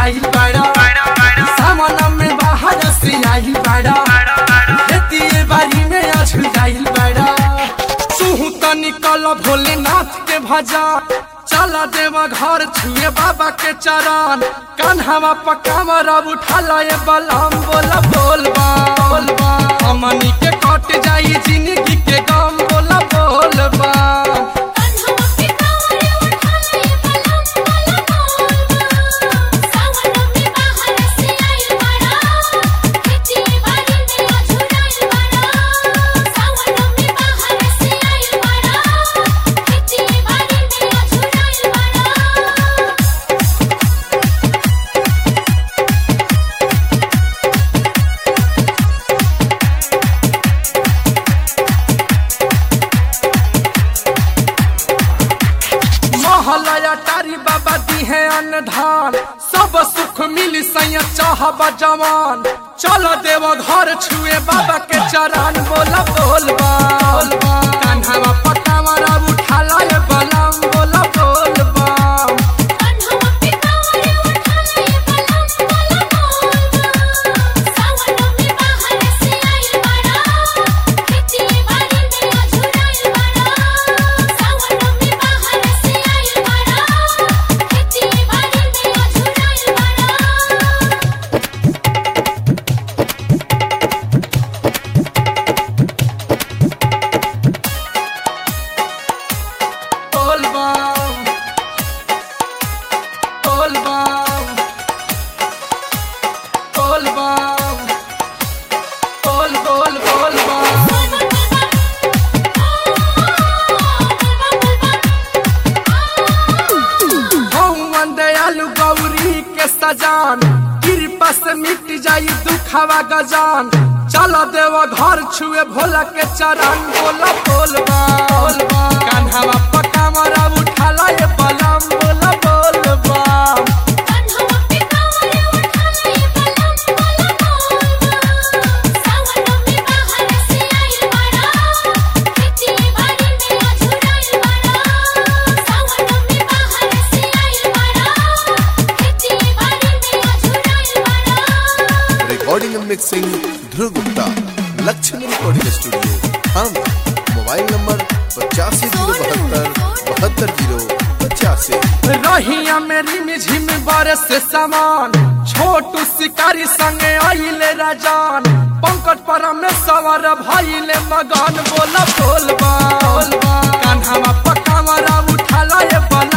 झुराई बड़ा सामन में बाहर से आई बड़ा खेती बारी में अझुराई बड़ा सुहू त निकल भोलेनाथ के भजा चल देव घर छुए बाबा के चरण कान्हवा पकावर उठल ये बलम बोल बोल बोल हमनी के कट जाई जिंदगी के गम बोल बोल बा कान्हा पे कांवरे उठाले बलम बलम बोलबा सावन में बाहर से आइल बड़ा खेती बाड़ी में अझुराइल बड़ा सावन में बाहर से आइल बड़ा खेती बाड़ी में अझुराइल बड़ा महलया टारी बाबा दी है अन्नधान सब सुख मिली सैया चाहब जवान चल देव घर छुए बाबा के चरण बोला बोल बोल कान्हा पटावरा उठाला ये बलम बोला बोल बम कान्हा पे कांवरे उठाले बलम बलम बोलबा सावन में बाहर से आइल बड़ा खेती बाड़ी में अझुराइल बड़ा सावन में बाहर से आइल बड़ा खेती बाड़ी में अझुराइल बड़ा बोल बम बोल बम बोल बम बोल बोल बोल बम भगवान दयालु गौरी के सजान कृपा से मिट जाई दुखवा गजान चल देव घर छुए भोला के चरण बोला बोल बोल कान्हावा पकावरा उठाला ये बलम बोला बोल बम कान्हा पे कांवरे उठाले बलम बलम बोलबा सावन में बाहर से आइल बड़ा खेती बाड़ी में अझुराइल बड़ा सावन में बाहर से आइल बड़ा खेती बाड़ी में अझुराइल बड़ा recording and mixing Dhruv Gupta Lakshmi recording studio हम मोबाइल नंबर पचासी जीरो बहत्तर बहत्तर जीरो पचासी रहिया मेरी मिझिम बरस सामान छोटू शिकारी संगे आइले राजान पंकज परमेश्वर भइले मगन बोल बोल बोल कान्हावा पकावरा उठाला ये बल